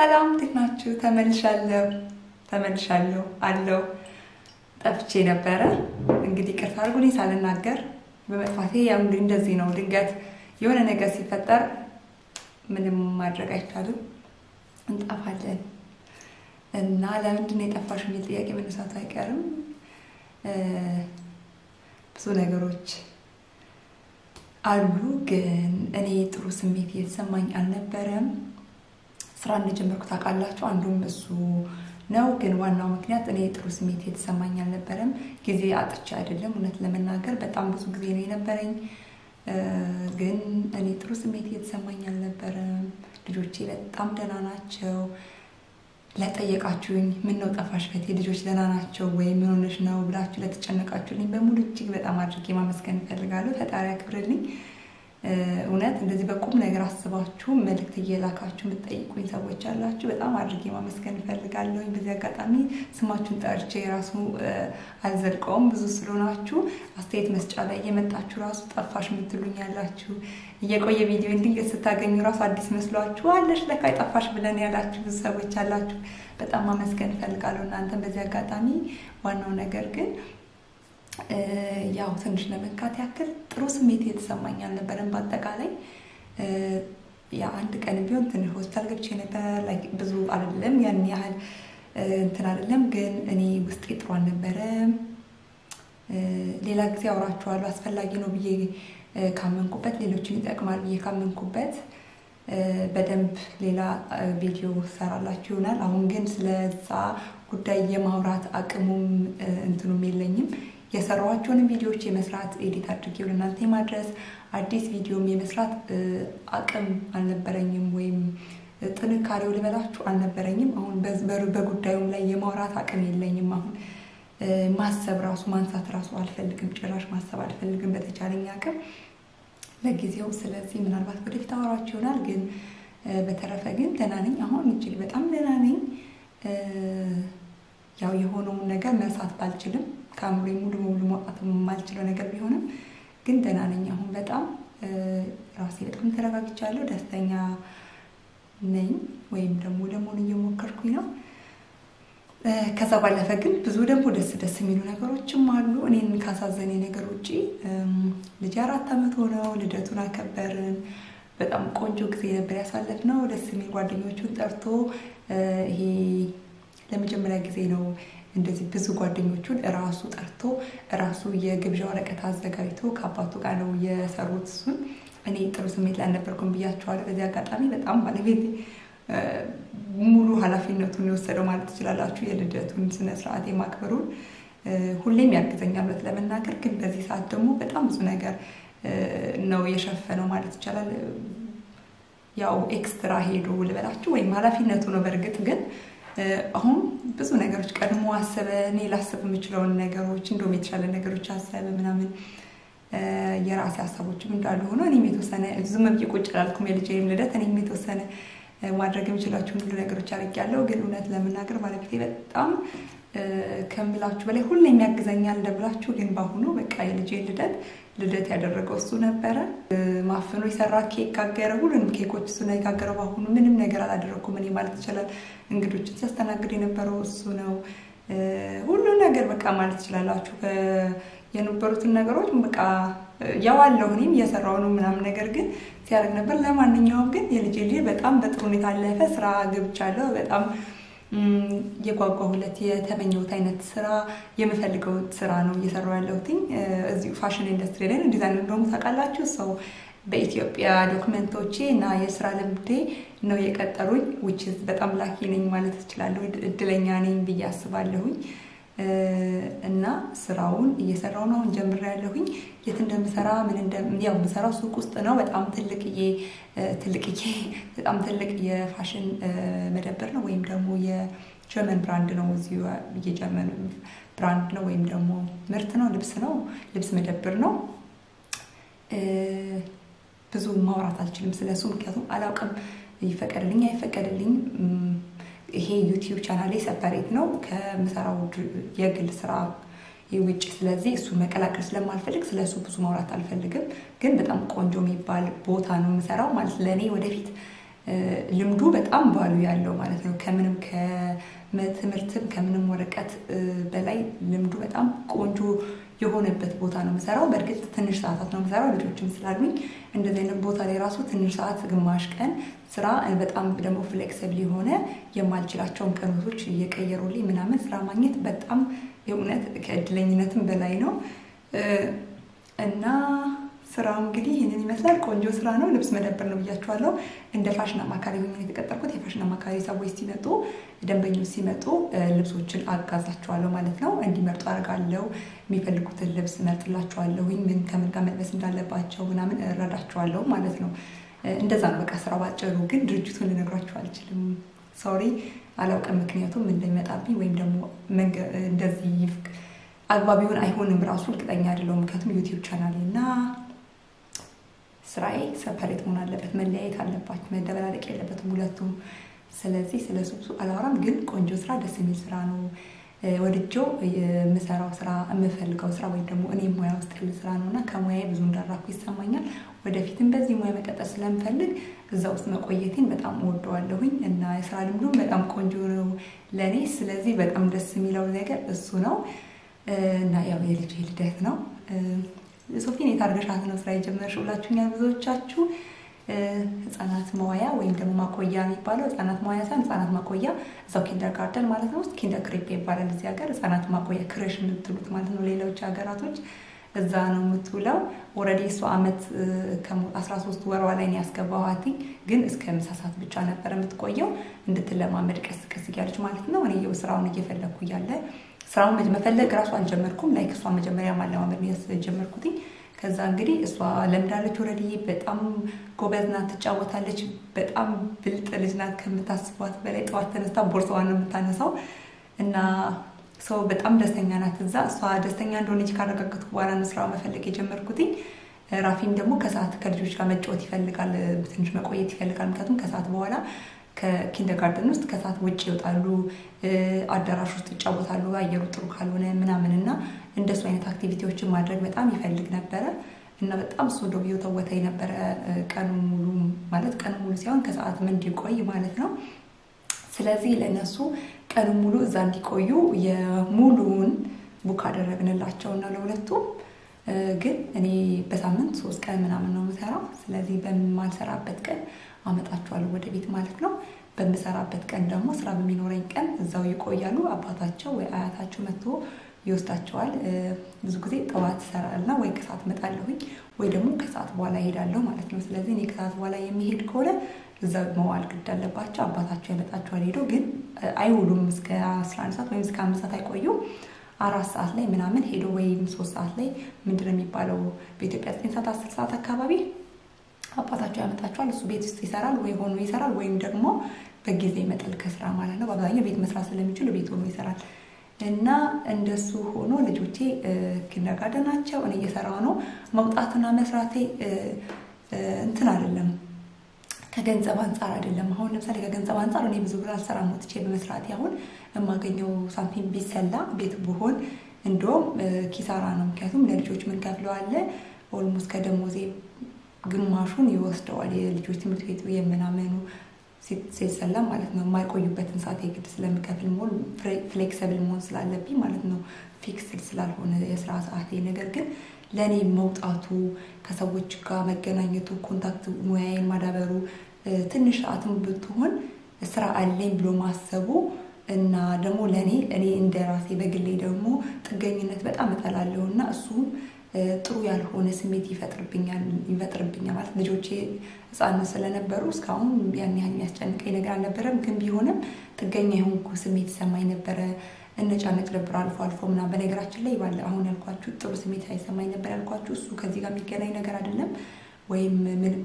ሰላም እንዴት ናችሁ? ተመልሻለሁ ተመልሻለሁ አለው ጠፍቼ ነበረ። እንግዲህ ቅርታ አድርጉልኝ ሳልናገር በመጥፋቴ። ያው እንግዲህ እንደዚህ ነው። ድንገት የሆነ ነገር ሲፈጠር ምንም ማድረግ አይቻልም፣ እንጠፋለን እና ለምንድን ነው የጠፋሽ የሚል ጥያቄ መነሳቱ አይቀርም። ብዙ ነገሮች አሉ፣ ግን እኔ ጥሩ ስሜት እየተሰማኝ አልነበረም። ስራ እንደጀመርኩ ታውቃላችሁ። አንዱም እሱ ነው። ግን ዋናው ምክንያት እኔ ጥሩ ስሜት የተሰማኝ አልነበረም። ጊዜ አጥቼ አይደለም፣ እውነት ለመናገር በጣም ብዙ ጊዜ ነው የነበረኝ። ግን እኔ ጥሩ ስሜት የተሰማኝ አልነበረም። ልጆቼ በጣም ደህና ናቸው። ለጠየቃችሁኝ ምን ነው ጠፋሽ እህቴ ልጆች ደህና ናቸው ወይ ምን ሆነሽ ነው ብላችሁ ለተጨነቃችሁልኝ በሙሉ እጅግ በጣም አድርጌ ማመስገን እፈልጋለሁ። ፈጣሪ ያክብርልኝ። እውነት እንደዚህ በቁም ነገር አስባችሁ መልእክት እየላካችሁ የምትጠይቁኝ ሰዎች አላችሁ። በጣም አድርጌ ማመስገን እፈልጋለሁኝ። በዚህ አጋጣሚ ስማችሁን ጠርቼ የራሱ አልዘልቀውም። ብዙ ስለሆናችሁ አስተያየት መስጫ ላይ እየመጣችሁ ራሱ ጠፋሽ የምትሉኝ ያላችሁ፣ እየቆየ ቪዲዮ ድንገት ስታገኙ ራሱ አዲስ መስሏችሁ አለሽ ለካ ጠፋሽ ብለን ያላችሁ ብዙ ሰዎች አላችሁ። በጣም ማመስገን እፈልጋለሁ እናንተን በዚህ አጋጣሚ። ዋናው ነገር ግን ያው ትንሽ ለመንካት ያክል ጥሩ ስሜት የተሰማኝ አልነበረም። በአጠቃላይ የአንድ ቀን ቢሆን ትንሽ ሆስፒታል ገብቼ ነበር። ብዙ አይደለም ያን ያህል እንትን አይደለም፣ ግን እኔ ውስጤ ጥሩ አልነበረም። ሌላ ጊዜ አውራችኋለሁ አስፈላጊ ነው ብዬ ካመንኩበት፣ ሌሎችን ይጠቅማል ብዬ ካመንኩበት በደንብ ሌላ ቪዲዮ ሰራላችሁ ይሆናል። አሁን ግን ስለዛ ጉዳይ የማውራት አቅሙም እንትኑም የለኝም። የሰራኋቸውንም ቪዲዮዎች የመስራት ኤዲት አድርጌ ወደ እናንተ የማድረስ አዲስ ቪዲዮም የመስራት አቅም አልነበረኝም፣ ወይም ጥንካሬው ልበላችሁ አልነበረኝም። አሁን በጉዳዩም ላይ የማውራት አቅም የለኝም። አሁን ማሰብ ራሱ ማንሳት ራሱ አልፈልግም፣ ጭራሽ ማሰብ አልፈልግም በተቻለኝ አቅም ለጊዜው። ስለዚህ ምናልባት ወደፊት አወራችሁ ይሆናል። ግን በተረፈ ግን ደህና ነኝ። አሁን እጅግ በጣም ደህና ነኝ። ያው የሆነውን ነገር መርሳት ባልችልም ከአእምሮ ሙሉ በሙሉ ማውጣት የማልችለው ነገር ቢሆንም ግን ደህና ነኝ። አሁን በጣም ራሴ በጣም ተረጋግቻለሁ፣ ደስተኛ ነኝ። ወይም ደግሞ ለመሆን እየሞከርኩኝ ነው። ከዛ ባለፈ ግን ብዙ ደግሞ ደስ ደስ የሚሉ ነገሮችም አሉ። እኔን ካሳዘኔ ነገር ውጭ ልጅ አራት ዓመት ሆነው ልደቱን አከበርን። በጣም ቆንጆ ጊዜ ነበር ያሳለፍነው። ደስ የሚል ጓደኞቹን ጠርቶ ይሄ ለመጀመሪያ ጊዜ ነው እንደዚህ ብዙ ጓደኞቹን እራሱ ጠርቶ እራሱ የግብዣ ወረቀት አዘጋጅቶ ከአባቱ ጋር ነው የሰሩት። እሱን እኔ ጥሩ ስሜት ላይ አልነበርኩም ብያቸዋለሁ። በዚህ አጋጣሚ በጣም ባለቤት ሙሉ ኃላፊነቱን የወሰደው ማለት ትችላላችሁ። የልደቱን ስነስርዓት የማክበሩን ሁሌም ያግዘኛል በት ለመናገር ግን በዚህ ሰዓት ደግሞ በጣም ብዙ ነገር ነው የሸፈነው ማለት ይቻላል። ያው ኤክስትራ ሄዶ ልበላችሁ ወይም ኃላፊነቱ ነው በእርግጥ ግን አሁን ብዙ ነገሮች ቀድሞ አሰበ። እኔ ላስብ የምችለውን ነገሮች እንደውም የተሻለ ነገሮች አሰበ ምናምን የራሴ ሀሳቦችም እንዳሉ ሆኖ እኔም የተወሰነ ዝም ብዬ ቁጭ አላልኩም። የልጄን ልደት እኔም የተወሰነ ማድረግ የምችላቸውን ሁሉ ነገሮች አድርጌያለሁ። ግን እውነት ለመናገር ባለቤቴ በጣም ከምላችሁ በላይ ሁሌም ያግዘኛል እንደምላችሁ። ግን በአሁኑ በቃ የልጄን ልደት ልደት ያደረገው እሱ ነበረ። ማፍኖ የሰራ ኬክ ጋገረ። ሁሉንም ኬኮች እሱ ነው የጋገረው። በአሁኑ ምንም ነገር አላደረኩም እኔ ማለት ይችላል። እንግዶችን ሲያስተናግድ የነበረው እሱ ነው። ሁሉም ነገር በቃ ማለት ትችላላችሁ። የነበሩትን ነገሮች በቃ ያዋለሁ እኔም እየሰራው ነው ምናምን ነገር ግን ሲያደርግ ነበር። ለማንኛውም ግን የልጄ ልጅ በጣም በጥሩ ሁኔታ አለፈ። ስራ ገብቻለሁ። በጣም የጓጓሁለት የተመኘሁት አይነት ስራ የምፈልገው ስራ ነው እየሰራሁ ያለሁትኝ እዚሁ ፋሽን ኢንዱስትሪ ላይ ዲዛይን እንደሆኑ ታውቃላችሁ። ሰው በኢትዮጵያ ዶክመንቶቼ እና የስራ ልምዴ ነው የቀጠሩኝ። ውጭ በጣም ላኪ ነኝ ማለት እችላለሁ። እድለኛ ነኝ ብዬ አስባለሁኝ። እና ስራውን እየሰራው ነው። አሁን ጀምሬያለሁኝ። የት እንደምሰራ ምን ያው የምሰራው ሱቅ ውስጥ ነው። በጣም ትልቅዬ ትልቅዬ በጣም ትልቅ የፋሽን መደብር ነው፣ ወይም ደግሞ የጀርመን ብራንድ ነው። እዚሁ የጀርመን ብራንድ ነው፣ ወይም ደግሞ ምርት ነው፣ ልብስ ነው፣ ልብስ መደብር ነው። ብዙ ማውራት አልችልም ስለሱ፣ ምክንያቱም አላውቅም። ይፈቀድልኝ አይፈቀድልኝ ይሄ ዩቲዩብ ቻናሌ ሰፐሬት ነው ከምሰራው የግል ስራ ውጭ። ስለዚህ እሱ መቀላቀል ስለማልፈልግ ስለ እሱ ብዙ ማውራት አልፈልግም። ግን በጣም ቆንጆ የሚባል ቦታ ነው የምሰራው ማለት ለእኔ ወደፊት ልምዱ በጣም ባሉ ያለው ማለት ነው። ከምንም ከትምህርትም ከምንም ወረቀት በላይ ልምዱ በጣም ቆንጆ የሆነበት ቦታ ነው የምሰራው። በእርግጥ ትንሽ ሰዓታት ነው የምሰራው ልጆችም ስላሉኝ እንደዚህ አይነት ቦታ ላይ ራሱ ትንሽ ሰዓት ግማሽ ቀን ስራ በጣም ደግሞ ፍሌክስብል የሆነ የማልችላቸውን ቀኖቶች እየቀየሩልኝ ምናምን ስራ ማግኘት በጣም የእውነት ከእድለኝነትም በላይ ነው እና ስራው እንግዲህ ይህንን ይመስላል። ቆንጆ ስራ ነው። ልብስ መደብር ነው ብያቸዋለሁ። እንደ ፋሽን አማካሪ ሆኜ የተቀጠርኩት የፋሽን አማካሪ ሰዎች ሲመጡ፣ ደንበኞች ሲመጡ ልብሶችን አጋዛቸዋለሁ ማለት ነው። እንዲመርጡ አደርጋለሁ። የሚፈልጉትን ልብስ መርጥላቸዋለሁኝ። ምን ከምን ጋር መልበስ እንዳለባቸው ምናምን እረዳቸዋለሁ ማለት ነው። እንደዛ ነው በቃ ስራ ባጭሩ። ግን ድርጅቱን ልነግራቸው አልችልም። ሶሪ አላውቅም። ምክንያቱም እንደሚመጣብኝ ወይም ደግሞ እንደዚህ አግባቢውን አይሆንም ራሱ እርግጠኛ አይደለሁም። ምክንያቱም ዩቲዩብ ቻናሌ እና ስራዬ ሰፐሬት መሆን አለበት፣ መለያየት አለባቸው፣ መደበላለቅ የለበትም ሁለቱም። ስለዚህ ስለ ሱሱ አላወራም። ግን ቆንጆ ስራ፣ ደስ የሚል ስራ ነው። ወድጄው የምሰራው ስራ የምፈልገው ስራ ወይም ደግሞ እኔ ሙያ ውስጥ ያለ ስራ ነው እና ከሙያዬ ብዙ እንዳራኩ ይሰማኛል። ወደፊትም በዚህ ሙያ መቀጠል ስለምፈልግ እዛ ውስጥ መቆየቴን በጣም እወደዋለሁኝ እና የስራ ልምዱም በጣም ቆንጆ ነው ለእኔ። ስለዚህ በጣም ደስ የሚለው ነገር እሱ ነው እና ያው የልጅ ልደት ነው። ሶፊን የት አድርገሻት ነው ስራ የጀመርሽው ብላችሁኛል ብዙዎቻችሁ። ህጻናት መዋያ ወይም ደግሞ ማቆያ የሚባለው ህጻናት መዋያ ሳይሆን ህጻናት ማቆያ እዛው ኪንደር ጋርደን ማለት ነው ውስጥ ኪንደር ክሬፕ ይባላል እዚህ ሀገር። ህጻናት ማቆያ ክረሽ የምትሉት ማለት ነው ሌሎች ሀገራቶች እዛ ነው የምትውለው። ኦልሬዲ እሷ አመት አስራ ሶስት ወሯ ላይ ነው ያስገባኋት፣ ግን እስከ ምሳ ሰዓት ብቻ ነበረ የምትቆየው እንድትለማመድ ቀስ ቀስ እያለች ማለት ነው። እኔ የው ስራውን እየፈለግኩ እያለ ስራውን መፈለግ እራሱ አልጀመርኩም። ላይክ እሷ መጀመሪያ ማለማመድ ጀመርኩትኝ። ከዛ እንግዲህ እሷ ለምዳለች። ኦልሬዲ በጣም ጎበዝ ናት፣ ትጫወታለች። በጣም ብልጥ ልጅ ናት ከምታስቧት በላይ። ጠዋት ተነስታ ቦርሳዋን ነው የምታነሳው እና ሰው በጣም ደስተኛ ናት እዛ። እሷ ደስተኛ እንደሆነች ካረጋገጥኩ በኋላ ነው ስራ መፈለግ የጀመርኩትኝ። ራፊም ደግሞ ከሰዓት ከልጆች ጋር መጫወት ይፈልጋል፣ ትንሽ መቆየት ይፈልጋል። ምክንያቱም ከሰዓት በኋላ ከኪንደርጋርደን ውስጥ ከሰዓት ውጭ ይወጣሉ፣ አዳራሽ ውስጥ ይጫወታሉ፣ አየሩ ጥሩ ካልሆነ ምናምን እና እንደሱ አይነት አክቲቪቲዎችን ማድረግ በጣም ይፈልግ ነበረ እና በጣም እሱ ዶ ተወታ ነበረ ቀኑ ሙሉ ማለት ቀኑ ሙሉ ሲሆን ከሰዓትም እንዲቆይ ማለት ነው። ስለዚህ ለእነሱ ቀኑ ሙሉ እዛ እንዲቆዩ የሙሉውን ቡክ አደረግንላቸው እና ለሁለቱም ግን እኔ በሳምንት ሶስት ቀን ምናምን ነው የምሰራው። ስለዚህ በማልሰራበት ቀን አመጣቸዋለሁ ወደ ቤት ማለት ነው። በምሰራበት ቀን ደግሞ ስራ በሚኖረኝ ቀን እዛው ይቆያሉ። አባታቸው ወይ አያታቸው መጥቶ ይወስዳቸዋል። ብዙ ጊዜ ጠዋት እሰራልና ወይ ከሰዓት እመጣለሁኝ ወይ ደግሞ ከሰዓት በኋላ እሄዳለሁ ማለት ነው። ስለዚህ እኔ ከሰዓት በኋላ የሚሄድ ከሆነ እዛ መዋል ግድ አለባቸው። አባታቸው ያመጣቸዋል። ሄደው ግን አይውሉም። እስከ አስራ አንድ ሰዓት ወይም እስከ አምስት ሰዓት አይቆዩም። አራት ሰዓት ላይ ምናምን ሄዶ ወይም ሶስት ሰዓት ላይ ምንድን ነው የሚባለው በኢትዮጵያ ዘጠኝ ሰዓት አስር ሰዓት አካባቢ አባታቸው ያመጣቸዋል። እሱ ቤት ውስጥ ይሰራል ወይ ሆኖ ይሰራል ወይም ደግሞ በጊዜ ይመጣል ከስራ ማለት ነው። በአብዛኛው ቤት መስራት ስለሚችሉ ቤት ሆኖ ይሰራል እና እንደሱ ሆኖ ልጆቼ ኪንደርጋርደን ናቸው። እኔ እየሰራው ነው። መውጣትና መስራቴ እንትን አይደለም ከገንዘብ አንጻር አይደለም። አሁን ለምሳሌ ከገንዘብ አንጻር እኔ ብዙ ብር አልሰራም ወጥቼ በመስራቴ አሁን የማገኘው ሳንቲም ቢሰላ ቤት ብሆን እንደውም ኪሳራ ነው። ምክንያቱም ለልጆች ምን ከፍለው አለ ኦልሞስት ከደሞዜ ግማሹን ይወስደዋል። የልጆች ትምህርት ቤቱ የምናምኑ ሲሰላ ማለት ነው። የማይቆዩበትን ሰዓት የግድ ስለምከፍል መሆን ፍሌክሰብል መሆን ስላለብኝ ማለት ነው። ፊክስድ ስላልሆነ የስራ ሰዓቴ ነገር ግን ለእኔ መውጣቱ ከሰዎች ጋር መገናኘቱ ኮንታክት ሙያዬን ማዳበሩ ትንሽ ሰዓትም ብትሆን ስራ አለኝ ብሎ ማሰቡ እና ደግሞ ለእኔ እኔ እንደ ራሴ በግሌ ደግሞ ጥገኝነት በጣም እጠላለሁ እና እሱ ጥሩ ያልሆነ ስሜት ይፈጥርብኛል ይፈጥርብኛል ማለት ልጆቼ ሕፃን ስለነበሩ እስካሁን ያን ያህል የሚያስጨንቀኝ ነገር አልነበረም። ግን ቢሆንም ጥገኛ የሆንኩ ስሜት ይሰማኝ ነበረ። እነጫነጭ ነበር አልፎ አልፎ ምናምን። በነገራችን ላይ ባለ አሁን ያልኳችሁ ጥሩ ስሜት አይሰማኝ ነበር ያልኳችሁ እሱ ከዚህ ጋር የሚገናኝ ነገር አይደለም፣ ወይም ምንም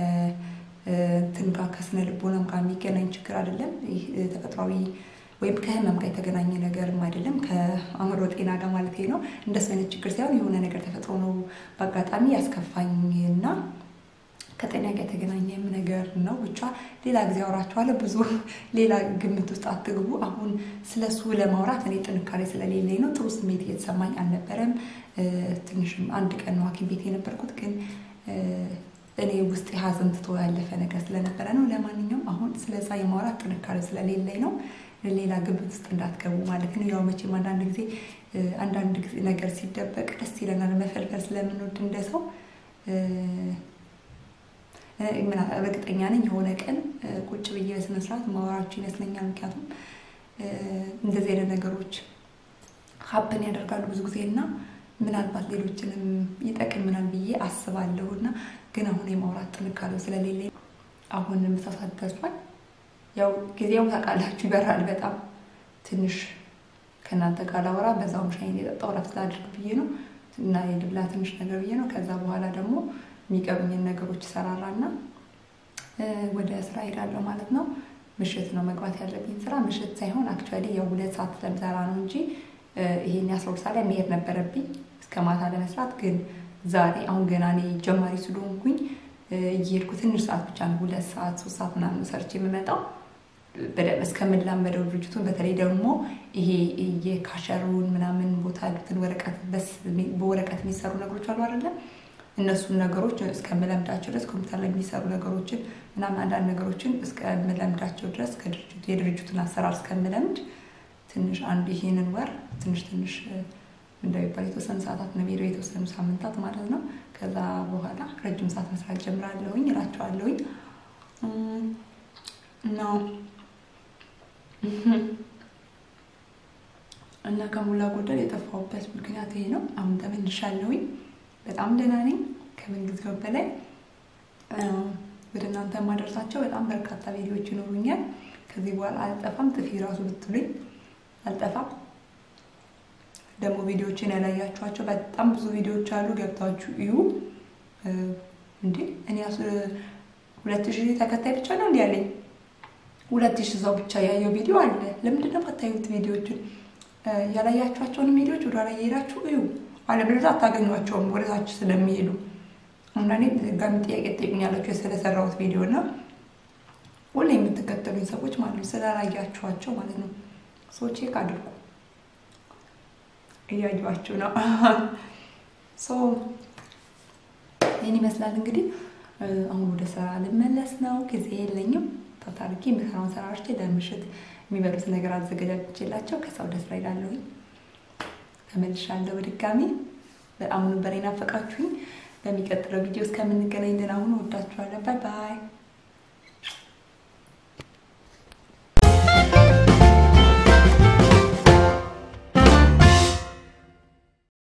ከእንትን ጋር ከስነ ልቦናም ጋር የሚገናኝ ችግር አይደለም። ይህ ተፈጥሯዊ ወይም ከህመም ጋር የተገናኘ ነገርም አይደለም፣ ከአእምሮ ጤና ጋር ማለት ነው። እንደሱ አይነት ችግር ሳይሆን የሆነ ነገር ተፈጥሮ ነው በአጋጣሚ ያስከፋኝ እና ከጤና ጋር የተገናኘም ነገር ነው። ብቻ ሌላ ጊዜ አወራችኋለሁ። ብዙ ሌላ ግምት ውስጥ አትግቡ። አሁን ስለሱ ለማውራት እኔ ጥንካሬ ስለሌለኝ ነው። ጥሩ ስሜት እየተሰማኝ አልነበረም። ትንሽም አንድ ቀን ነው ሐኪም ቤት የነበርኩት ግን እኔ ውስጥ ሀዘን ትቶ ያለፈ ነገር ስለነበረ ነው። ለማንኛውም አሁን ስለዛ የማውራት ጥንካሬ ስለሌለኝ ነው። ሌላ ግብት ውስጥ እንዳትገቡ ማለት ነው። ያው መቼም አንዳንድ ጊዜ አንዳንድ ጊዜ ነገር ሲደበቅ ደስ ይለናል። መፈልፈል ስለምንወድ እንደ ሰው እርግጠኛ ነኝ የሆነ ቀን ቁጭ ብዬ በስነ ስርዓት ማወራችሁ ይመስለኛል። ምክንያቱም እንደዚህ አይነት ነገሮች ሀብን ያደርጋሉ ብዙ ጊዜ እና ምናልባት ሌሎችንም ይጠቅምናል ብዬ አስባለሁ እና ግን አሁን የማውራት ጥንካሬው ስለሌለኝ አሁን ምሳ ሰዓት ደርሷል። ያው ጊዜው ታውቃላችሁ ይበራል በጣም ትንሽ ከእናንተ ካላወራ በዛውም ሻይን የጠጣው ረፍት ላድርግ ብዬ ነው እና የድብላ ትንሽ ነገር ብዬ ነው። ከዛ በኋላ ደግሞ የሚቀሩኝን ነገሮች ሰራራና ወደ ስራ ሄዳለሁ ማለት ነው። ምሽት ነው መግባት ያለብኝ ስራ ምሽት ሳይሆን አክቹዋሊ ያው ሁለት ሰዓት ስለምሰራ ነው እንጂ ይሄን የአስራ ሁለት ሰዓት ላይ መሄድ ነበረብኝ እስከ ማታ ለመስራት ግን ዛሬ አሁን ገና እኔ ጀማሪ ስለሆንኩኝ እየሄድኩ ትንሽ ሰዓት ብቻ ነው ሁለት ሰዓት ሶስት ሰዓት ምናምን ሰርች የምመጣው በደንብ እስከምላመደው ድርጅቱን በተለይ ደግሞ ይሄ የካሸሩን ምናምን ቦታ ያሉትን ወረቀት በወረቀት የሚሰሩ ነገሮች አሉ አይደለም እነሱን ነገሮች እስከምለምዳቸው ድረስ ኮምፒውተር ላይ የሚሰሩ ነገሮችን ምናምን አንዳንድ ነገሮችን እስከምለምዳቸው ድረስ የድርጅቱን አሰራር እስከምለምድ ትንሽ አንድ ይሄንን ወር ትንሽ ትንሽ እንደሚባል የተወሰኑ ሰዓታት ነው ሄደው የተወሰኑ ሳምንታት ማለት ነው። ከዛ በኋላ ረጅም ሰዓት መስራት ጀምራለሁኝ እላቸዋለሁኝ እና እና ከሞላ ጎደል የጠፋሁበት ምክንያት ይሄ ነው። አሁን ተመልሻለሁኝ። በጣም ደህና ነኝ። ከምን ጊዜው በላይ ወደ እናንተ የማደርሳቸው በጣም በርካታ ቪዲዮዎች ይኖሩኛል። ከዚህ በኋላ አልጠፋም። ጥፊ ራሱ ብትሉኝ አልጠፋም። ደግሞ ቪዲዮዎችን ያላያችኋቸው በጣም ብዙ ቪዲዮዎች አሉ። ገብታችሁ እዩ። እንዴ እኔ ሁለት ሺህ ተከታይ ብቻ ነው እንዲ ያለኝ ሁለት ሺህ ሰው ብቻ ያየው ቪዲዮ አለ። ለምንድን ነው የማታዩት? ቪዲዮዎችን ያላያችኋቸውን ቪዲዮዎች ወደ ኋላ እየሄዳችሁ እዩ። አለበለዚያ አታገኟቸውም ወደታች ስለሚሄዱ። አንዳንዴ ድጋሚ ጥያቄ ትጠይቁኛላችሁ ስለሰራሁት ቪዲዮ እና ሁሌ የምትከተሉኝ ሰዎች ማለት ነው ስላላያችኋቸው ማለት ነው። ሰው ቼክ አድርጉ። እያዩዋችሁ ነው። ይህን ይመስላል እንግዲህ። አሁን ወደ ስራ ልመለስ ነው። ጊዜ የለኝም። ታታርጌ የምሰራውን ሰራርቼ ለምሽት የሚበሉት ነገር አዘገጃጅቼላቸው ከዛ ወደ ስራ ሄዳለሁኝ። ተመልሻለሁ በድጋሚ። በጣም ነበር የናፈቃችሁኝ። በሚቀጥለው ቪዲዮ እስከምንገናኝ ደህና ሁኑ። ወዳችኋለሁ። ባይ ባይ